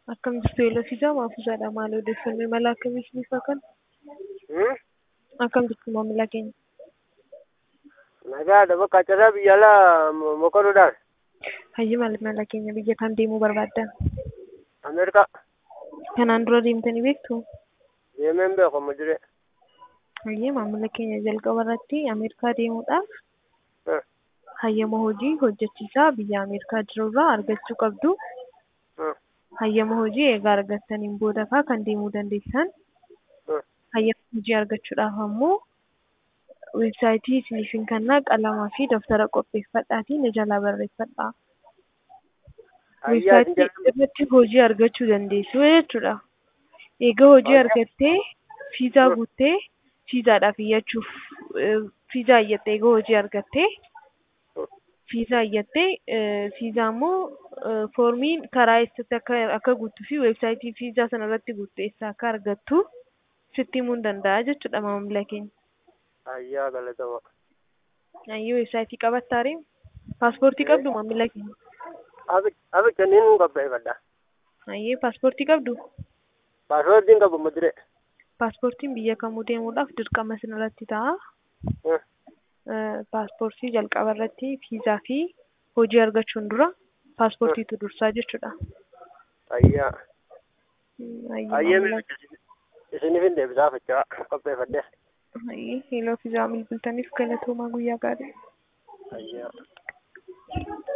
Akkam jirtu Eelofiisaa Maafuusaadha. Maal odeeffannoo imala akkamii isiniif kan? Hmm? Akkam jirtu maamila keenya? Nagaadha bakka carraa biyya alaa mo- mokoruudhaan Hayyi maamila keenya biyya kam deemuu barbaaddan? Ameerikaa Kanaan dura deemtanii beektu? deemeen beeku amma diree. Hayyi maamila keenya jalqaba irratti Ameerikaa deemuudhaaf Hmm. hayyama hojii hojjechiisaa biyya Ameerikaa jirurraa argachuu qabdu. Hmm. Hayyama hojii egaa argattaniin booda faa kan deemuu dandeessan. Hmm. Hayyama hojii argachuudhaaf ammoo weebsaayitii isiniif hin kennaa qalamaa fi daftara qopheeffadhaatii ni jalaa barreeffadhaa. Ayyaa isin Weebsaayitii irratti hojii argachuu dandeessu jechuudha. Egaa hojii Ayyaa. argattee fiizaa Hmm. guuttee fiizaadhaaf iyyachuuf eh, fiizaa iyyattee egaa hojii argattee Hmm. fiizaa iyyattee eh, fiizaa immoo eh, foormiin karaa eessatti akka akka guuttuu fi weebsaayitii fiizaa sana irratti guuttu eessaa akka argattu sitti himuu hin danda'a jechuudha maamila keenya. ayyaa galatama. Ayyuu weebsaayitii qabattaare paaspoortii qabdu maamila keenya. Abicha niin qopheeffadha. Ayyee paaspoortii qabdu. Paaspoortiin qabu amma diree. Paaspoortiin biyya kamuu deemuudhaaf dirqama isinirratti ta'a. Hmm. Eh, Paaspoortii jalqaba irratti fiizaa fi hojii argachuun dura paaspoortiitu dursaa jechuudha. Ayyaa. Mm, ayyee Ayyee maamila- isiniif hin deebisaa fachaa qopheeffadhe. ayyee hiiloo fiizaa bilbiltaniif galatoomaa guyyaa gaarii. Ayyaa.